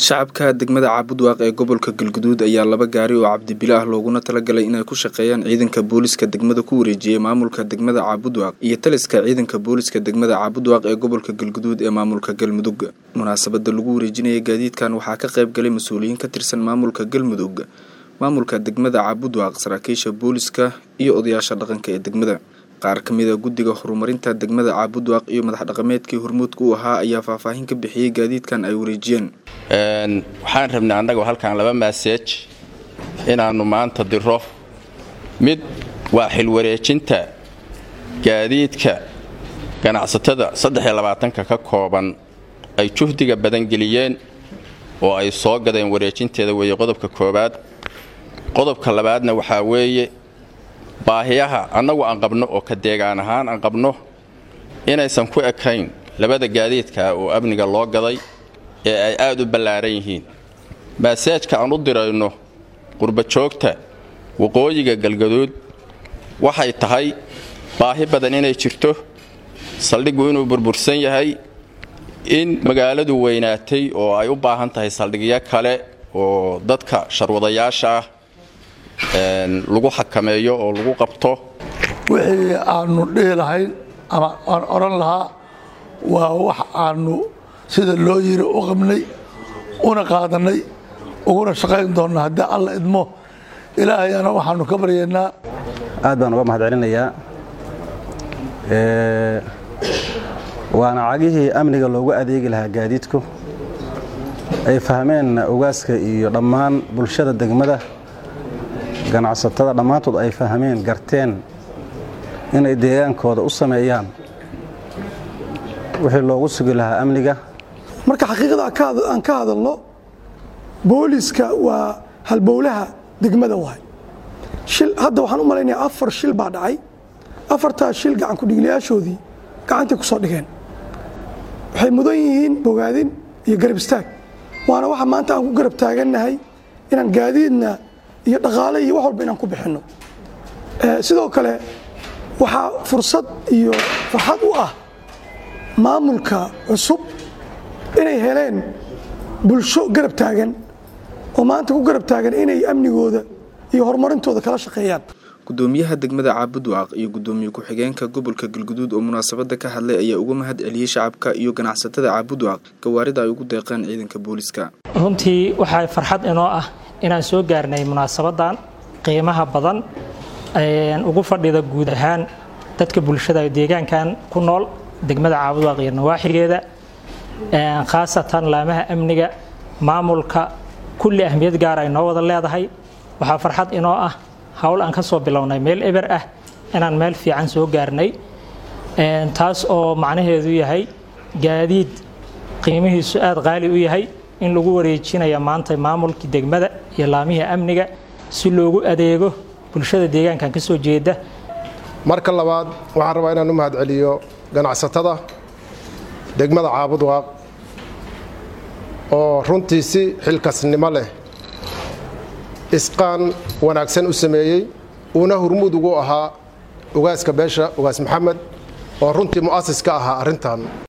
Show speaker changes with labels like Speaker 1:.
Speaker 1: shacabka degmada caabudwaaq ee gobolka galguduud ayaa laba gaari oo cabdibilo ah looguna talagalay inay ku shaqeeyaan ciidanka booliska degmada ku wareejiyey maamulka degmada caabudwaaq iyo taliska ciidanka booliska degmada caabudwaaq ee gobolka galguduud ee maamulka galmudug munaasabada lagu wareejinaya gaadiidkan waxaa ka qayb galay mas-uuliyiin ka tirsan maamulka galmudug maamulka degmada caabudwaaq saraakiisha booliska iyo odayaasha dhaqanka ee degmada qaar ka mid a guddiga horumarinta degmada caabudwaaq iyo madax dhaqameedkii hormuudka u ahaa ayaa faahfaahin ka bixiyey gaadiidkan ay wareejiyeen
Speaker 2: waxaan rabnay annagoo halkan laba maaseej inaannu maanta diro mid waa xilwareejinta gaadiidka ganacsatada saddex-iyo-labaatanka ka kooban ay juhdiga badangeliyeen oo ay soo gadeen wareejinteeda weeye qodobka koowaad qodobka labaadna waxaa weeye baahiyaha annagu aan qabno oo ka deegaan ahaan aan qabno inaysan ku ekayn labada gaadiidkaa oo amniga loo gaday ee ay aad u ballaaran yihiin maaseejka aan u dirayno qurbajoogta waqooyiga galgaduud waxay tahay baahi badan inay jirto saldhiggu inuu burbursan yahay in magaaladu weynaatay oo ay u baahan tahay saldhigyo kale oo dadka sharwadayaasha ah lagu xakameeyo oo lagu qabto
Speaker 3: wixii aanu dhihi lahayn ama aan odhan lahaa waa wax aanu sida loo yiri u qabnay una qaadanay uguna shaqayn doonna haddii alla idmo ilaahayana waxaanu ka baryaynaa
Speaker 4: aad baan uga mahad celinayaa waana cagihii amniga loogu adeegi lahaa gaadiidku ay fahmeen ogaaska iyo dhammaan bulshada degmada ganacsatada dhammaantood ay fahmeen garteen inay deegaankooda u sameeyaan wixii loogu sugi lahaa amniga
Speaker 5: marka xaqiiqada aan ka hadalno booliska waa halbowlaha degmada waay hadda waxaan u malaynayaa afar shil baa dhacay afartaas shil gacan kudhigliyaashoodii gacantay ku soo dhigeen waxay mudan yihiin bogaadin iyo garab istaag waana waxa maanta aan ku garab taagannahay inaan gaadiidna iyo dhaqaale iyo wax walba inaan ku bixinno sidoo kale waxaa fursad iyo farxad u ah maamulka cusub inay heleen bulsho garab taagan oo maanta ku garab taagan inay amnigooda iyo horumarintooda kala shaqeeyaan
Speaker 1: gudoomiyaha degmada caabudwaaq iyo gudoomiye ku-xigeenka gobolka galguduud oo munaasabada ka hadlay ayaa uga mahad celiyey shacabka iyo ganacsatada caabudwaaq gawaarida ay ugu deeqeen ciidanka booliska
Speaker 6: runtii waxaa farxad inoo ah inaan soo gaarnay munaasabadan qiimaha badan ugu fadhida guud ahaan dadka bulshada deegaankan ku nool degmada caabudwaaq iyo nawaaxigeeda khaasatan laamaha amniga maamulka kulli ahmiyad gaar ay noo wada leedahay waxaa farxad inoo ah howl aan ka soo bilownay meel eber ah inaan meel fiican soo gaarnay taas oo macnaheedu yahay gaadiid qiimihiisu aad qaali u yahay in lagu wareejinaya maanta maamulkii degmada iyo laamihii amniga si loogu adeego bulshada deegaankan ka soo jeeda
Speaker 7: marka labaad waxaan rabaa inaan u mahad celiyo ganacsatada degmada caabudwaaq oo runtii si xilkasnimo leh isqaan wanaagsan u sameeyey uuna hurmud ugu ahaa ugaaska beesha ugaas maxamed oo runtii mu'asis ka ahaa arrintan